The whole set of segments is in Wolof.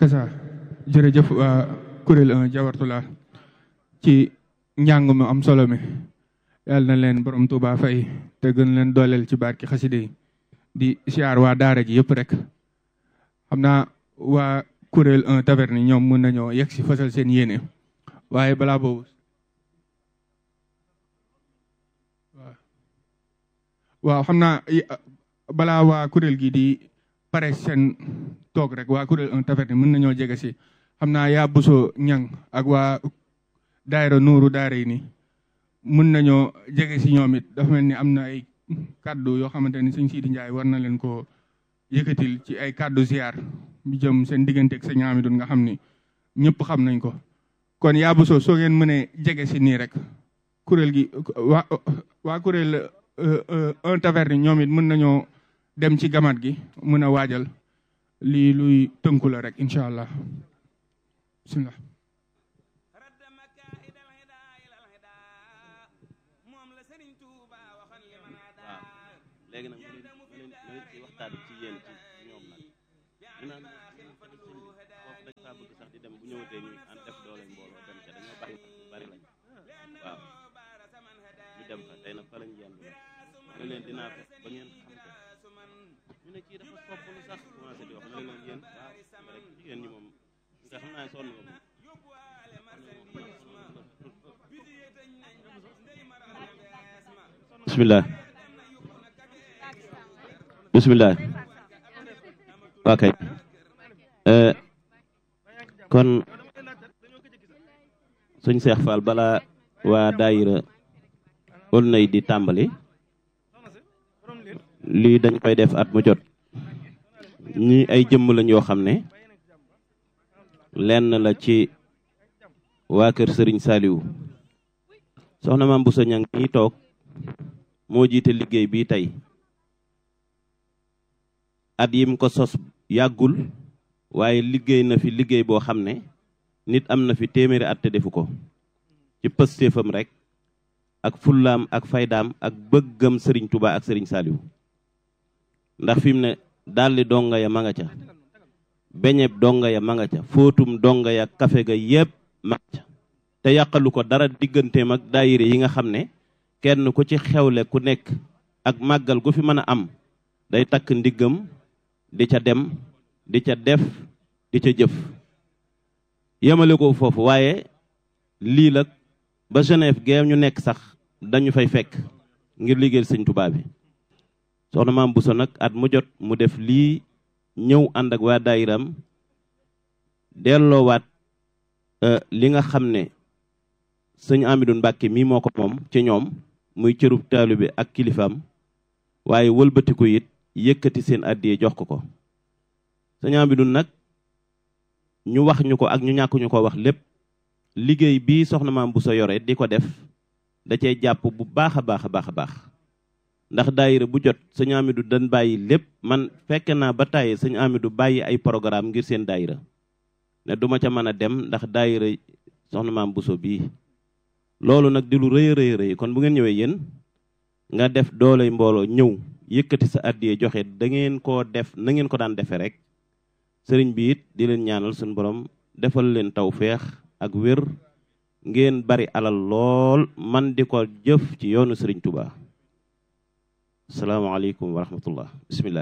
akasa jërëjëf waa kuréel 1 jawartulaa ci njàng mu am solo mi yàlla na leen borom Tuuba fay te gën leen dooleel ci barki xaside yi di siyaar waa daara ji yëpp rek xam naa waa kuréel 1 taverne ñoom mën nañoo yegg si fasal seen yéene waaye balaa boobu waaw xam naa balaa waa kuréel gi di pare seen toog rek waa kuréel 1 taverne mën nañoo jege si xam naa yaa buso ñang ak waa daayira nuuru daara yi ni mën nañoo jege si ñoom it dafa mel ni am na ay kàddu yoo xamante ni sëñ Sidi Ndiaye war na leen ko yëkkatil ci ay kàddu ziar bi jëm seen diggante ak sëñ Amidou nga xam ni ñëpp xam nañ ko kon yaa buso soo ngeen mënee jege si nii rek kuréel gi waa waa kuréel un taverne ñoom it mën nañoo dem ci gamat gi mën a waajal lii luy tënku la rek incha allah bismillah léegi nag mu leen mu leen mu leen ci waxtaan ci yéen ci ñoom nag ñu naan foofu dañ faa bëgg sax di dem bu ñëwatee ñu an def doole mbooloo dem ca dañoo bari bari lañ waaw ñu dem fa tey nag fa lañ yendu ma leen dinaa ko ba ngeen xam ko ñu ne kii dafa sopp lu sax commencé di wax ma ne leen yéen waaw rek jigéen ñi moom nga xam naa sonn nga moom bismillah bismillah ok kon suñ Seex Fall bala waa daayira Aulnay di tàmbali lii dañ koy def at mu jot ñi ay jëmm lañ yoo xam ne lenn la ci waa kër Sëriñ Saaliwu soxna Maam Bousso Ñang ñi toog moo jiite liggéey bi tey at yim ko sos yàggul waaye liggéey na fi liggéey boo xam ne nit am na fi téeméeri at te defu ko ci pëstéefam rek ak fullaam ak faydaam ak bëggam sëriñ Touba ak sëriñ Saliou ndax fi mu ne dalli donga ya ma nga ca beñeb donga ya ma nga ca fóotum donga ya kafe ga yépp ma nga ca te yàqalu ko dara digganteem ak daayire yi nga xam ne kenn ku ci xewle ku nekk ak màggal gu fi mën a am day takk ndiggam di ca dem di ca def di ca jëf yemale ko foofu waaye lii la ba Genève gee ñu nekk sax dañu fay fekk ngir liggéeyal sëñ Tuubaa bi soxna maam Bousso nag at mu jot mu def lii ñëw ànd ak waa daayiram delloowaat li nga xam ne sëñ Amidou Mbàkke mii moo ko moom ci ñoom muy cërub taalibe ak kilifaam waaye wëlbatiku it yëkkati seen àddiyee jox ko ko sëñ Amidou nag ñu wax ñu ko ak ñu ñàkk ñu ko wax lépp liggéey bii soxna maam bu sa yore di ko def da cee jàpp bu baax a baax a baax a baax ndax daayira bu jot sëñ Amidou dañ bàyyi lépp man fekke naa ba tàyyi sëñ Amidou bàyyi ay programme ngir seen daayira ne duma ca mën a dem ndax daayira soxna maam Bousso bii loolu nag di lu rëy a rëy rëy kon bu ngeen ñëwee yéen nga def dooley mbooloo ñëw yëkkati sa àddiyee joxe da ngeen koo def na ngeen ko daan defee rek sëriñ bi it di leen ñaanal suñu borom defal leen taw feex ak wér ngeen bari alal lool man di ko jëf ci yoonu sëriñ Touba asalaamaaleykum wa rahmatullah bismillah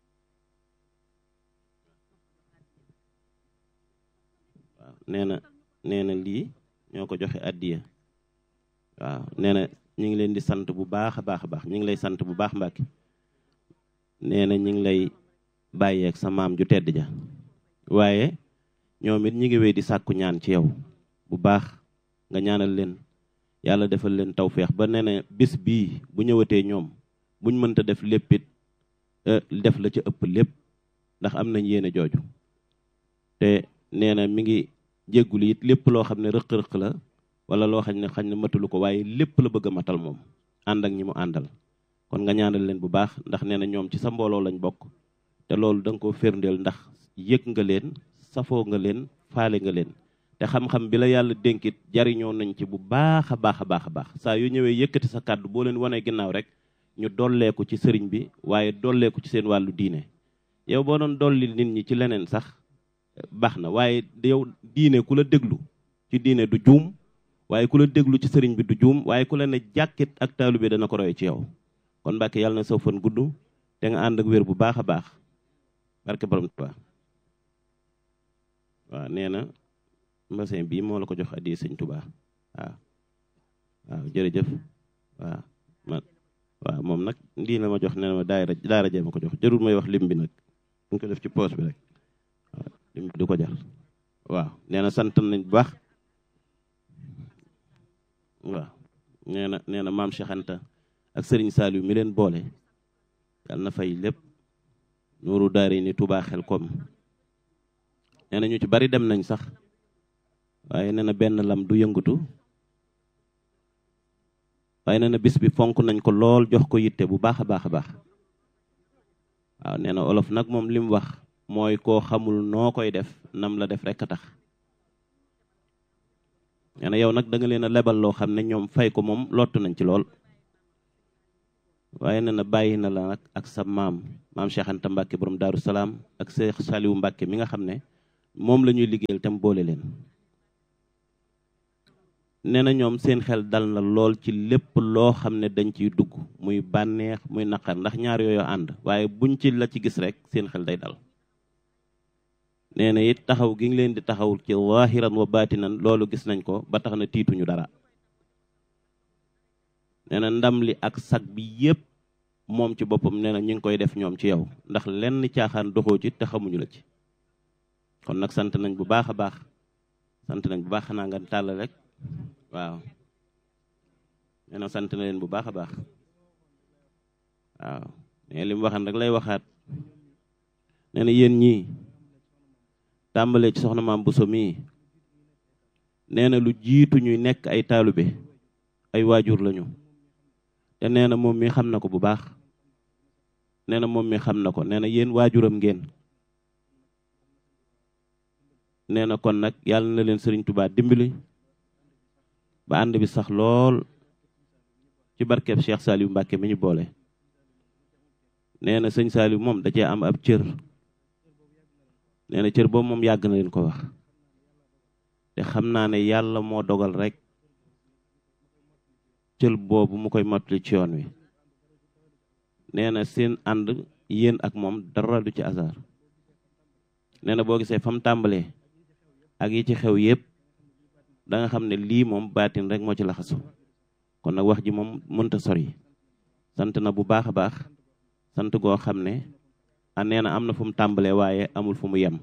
waaw nee na nee na lii ñoo ko joxe àddiya waaw nee na ñu ngi leen di sant bu baax a baax a baax ñu ngi lay sant bu baax Mbàkke nee na ñu ngi lay bàyyeeg sa maam ju tedd ja waaye ñoom it ñi ngi wéy di sàkku ñaan ci yow bu baax nga ñaanal leen yàlla defal leen tawféex ba nee na bis bii bu ñëwatee ñoom buñ mënta def lépp it def la ca ëpp lépp ndax am nañ yéene jooju te nee na mi ngi jéggul it lépp loo xam ne rëq-rëq la wala loo xam ne xañ ne matalu ko waaye lépp la bëgg a matal moom ànd ak ñi mu àndal kon nga ñaanal leen bu baax ndax nee na ñoom ci sa mbooloo lañ bokk te loolu da nga koo firndeel ndax yëg nga leen safoo nga leen faale nga leen te xam-xam bi la yàlla dénkit jariñoo nañ ci bu baax a baax a baax a baax saa yu ñëwee yëkkati sa kàddu boo leen wanee ginnaaw rek ñu dolleeku ci sëriñ bi waaye dolleeku ci seen wàllu diine yow boo doon dolli nit ñi ci leneen sax baax na waaye yow diine ku la déglu ci diine du juum waaye ku la déglu ci sëriñ bi du juum waaye ku la ne jàkkit ak taalu bi dana ko roy ci yow kon Mbàkke yàlla na saw fan gudd te nga ànd ak wér bu baax a baax barke borom Tuubaa waaw nee na mbasin bii moo la ko jox addi sëñ Tuubaa waaw waaw jërëjëf waaw man waaw moom nag lii la ma jox nee na ma daara daara jee ma ko jox jarul may wax lim bi nag ñu ko def ci poos bi rek waaw lim bi du ko jar waaw nee na sant nañ bu baax waaw nee na nee na maam Cheikh Anta ak Serigne Saliou mi leen boole yàlla na fay lépp nuuru daari ni Touba xel kom nee na ñu ci bari dem nañ sax waaye nee na benn lam du yëngatu waaye nee na bis bi fonk nañ ko lool jox ko yitte bu baax a baax a baax waaw nee na olof nag moom li mu wax mooy koo xamul noo koy def nam la def rek a tax nee na yow nag da nga leen a lebal loo xam ne ñoom fay ko moom lottu nañ ci lool waaye nee na bàyyi na la nag ak sa maam maam Cheikh Anta Mbacke borom Daaru Salaam ak Cheikh Saliou Mbacke mi nga xam ne moom la ñuy liggéeyal tam boole leen. nee na ñoom seen xel dal na lool ci lépp loo xam ne dañ ciy dugg muy bànneex muy naqar ndax ñaar yooyu ànd waaye buñ ci la ci gis rek seen xel day dal. nee na it taxaw gi ngi leen di taxawul ci waahiran wa baatinan loolu gis nañ ko ba tax na tiituñu dara nee na ndam li ak sag bi yépp moom ci boppam nee na ñu ngi koy def ñoom ci yow ndax lenn caaxaan doxoo ci te xamuñu la ci kon nag sant nañ bu baax a baax sant nañ bu baax xanaa nga tàll rek waaw nee na sant na leen bu baax a baax waaw nee li mu waxan rek lay waxaat nee na yéen ñii tàmbalee ci soxna maam Bousso mii nee na lu jiitu ñuy nekk ay taalube ay waajur lañu te nee na moom mi xam na ko bu baax nee na moom mi xam na ko nee na yéen waajuram ngeen nee na kon nag yàlla na leen sëriñ Tuubaa dimbali ba ànd bi sax lool ci barkeb Cheikh Saliou Mbacke mi ñu boole nee na sëñ Saliou moom da cee am ab cër nee na cër boobu moom yàgg na leen ko wax te xam naa ne yàlla moo dogal rek cël boobu mu koy mottali ci yoon wi nee na seen ànd yéen ak moom dara du ci hasard nee na boo gisee fa mu tàmbalee ak yi ci xew yépp da nga xam ne lii moom baatin rek moo ci laxasu kon nag wax ji moom mënta sori sant na bu baax a baax sant goo xam ne a nee na am na fu mu tàmbalee waaye amul fu mu yem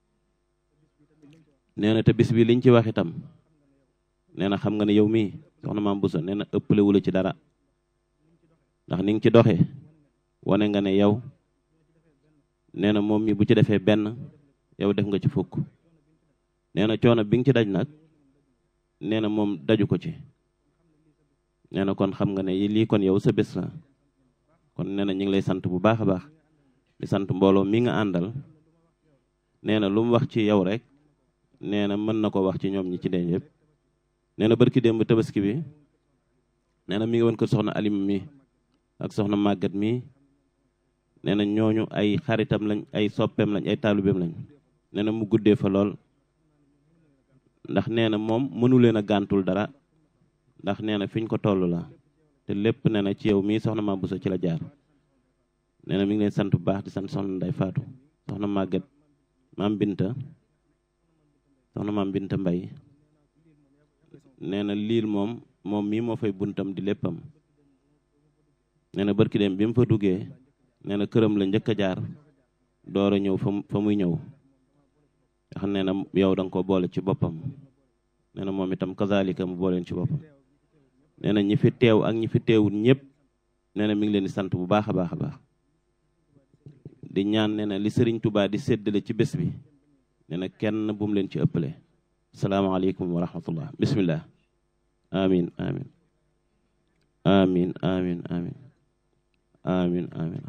nee na te bis bi liñ ci wax itam nee na xam nga ne yow mii soxna maam Bousso nee na ëppale wu la ci dara ndax ni nga ci doxee wane nga ne yow nee na moom mi bu ci defee benn yow def nga ci fukk nee na coono bi nga ci daj nag nee na moom daju ko ci nee na kon xam nga ne lii kon yow sa bés la kon nee na ñu ngi lay sant bu baax a baax di sant mbooloo mi nga àndal nee na lu mu wax ci yow rek nee na mën na ko wax ci ñoom ñi ci dee yëpp nee na barki démb tabaski bi nee na mi ngi woon kër soxna alim mi ak soxna màggat mi nee na ñooñu ay xaritam lañ ay soppeem lañ ay taalubeem lañ nee na mu guddee fa lool ndax nee na moom mënu leen a gàntul dara ndax nee na fiñ ko toll la te lépp nee na ci yow mii soxna maam Bousso ci la jaar nee na mi ngi leen sant bu baax di sant soxna Nday Faatu soxna màggat maam Binta soxna maam Binta Mbay nee na liil moom moom mii moo fay buntam di léppam nee na barki dem bi mu fa duggee nee na këram la njëkk a jaar door a ñëw fa fa muy ñëw ndax nee na yow da nga ko boole ci boppam nee na moom itam kazalika mu booleen ci boppam nee na ñi fi teew ak ñi fi teewul ñëpp nee na mi ngi leen di sant bu baax a baax a baax di ñaan nee na li sëriñ Touba di séddale ci bés bi nee na kenn bu mu leen ci ëppale salaamaaleykum wa rahmatullah bismillah amin amin amin amin amin amin amin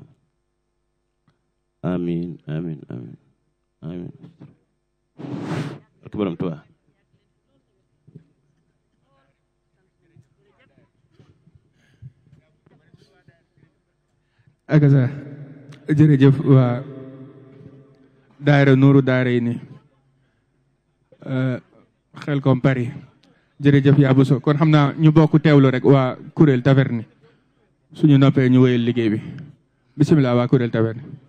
amin amin amin amin ak borom Touba akasa jërëjëf waa daayira nuuru daara yi ni xel kom Paris jërëjëf yaa Bousso kon xam naa ñu bokk teewlu rek waa kuréel taverne suñu noppee ñu wéyal liggéey bi bisimilah waa kuréel taverne